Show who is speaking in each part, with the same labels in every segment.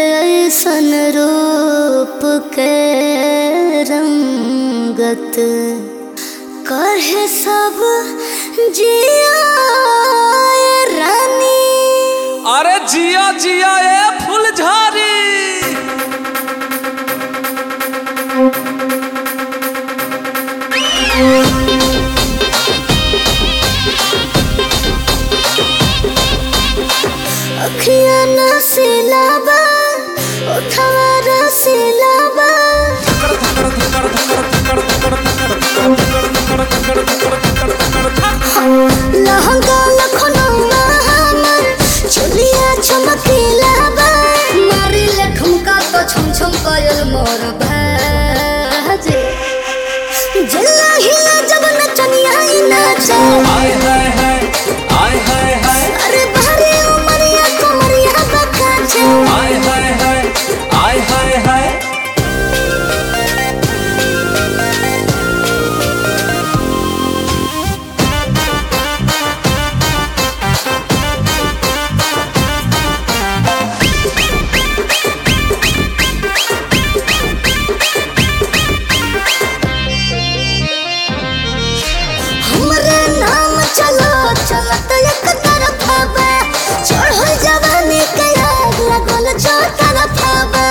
Speaker 1: ऐसन रूप के रंगत कहे सब जिया रानी
Speaker 2: अरे जिया जिया ए फुलझारी
Speaker 1: अखियाँ नशीला बा उठवा रसीला बा लहंगा लखनऊआ हमर चुलिया चमकीला बा मारी ले ठुमका तो छम छम पायल मोर भाजे जिल्ला हिला जब नचनिया ही नाचे
Speaker 2: आय हाय हाय आय हाय हाय
Speaker 1: अरे भारी उमरिया कमरिया बकाचे
Speaker 2: आय हाय हाय आय हाय हाय
Speaker 1: हमरे नाम चलो चलत एक तरफा बा चढ़ल जवानी के आग लगल चौ तरफा बा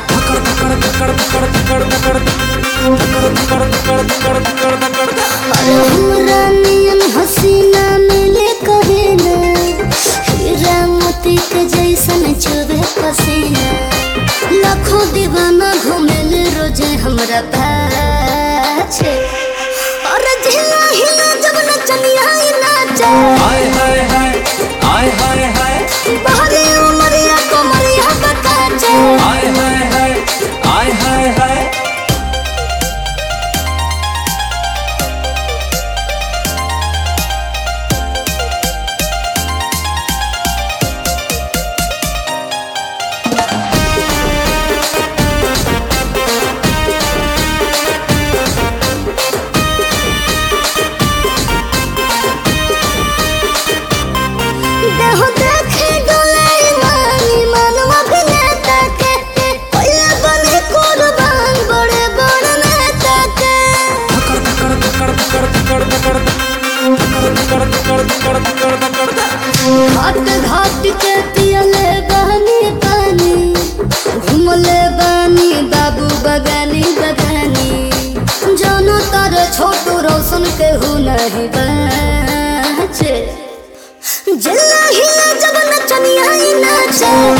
Speaker 1: अरे हमरा नियन हसीना मिले कहे ना हीरा मोती के जैसन चुबे पसीना लाखों दीवाना घूमेल रोजे हमरा पाछे और जिला हिला जब नचनिया ही नाचे
Speaker 2: आय हाय हाय आय हाय हाय
Speaker 1: बहरे उमरिया कमरिया बकाचे
Speaker 2: आय हाय हाय आय हाय हाय
Speaker 1: देहो देखे डोले मानी मानवा अभिनेता के पहले बने कुर्बान बड़े बड़े नेता के घाट घाट के पियले बहनी पानी घूमले बानी बाबू बगानी बगानी जानो तार छोटू रोशन के हु नहीं बाचे जिल्ला हिला जब नचनिया ही नाचे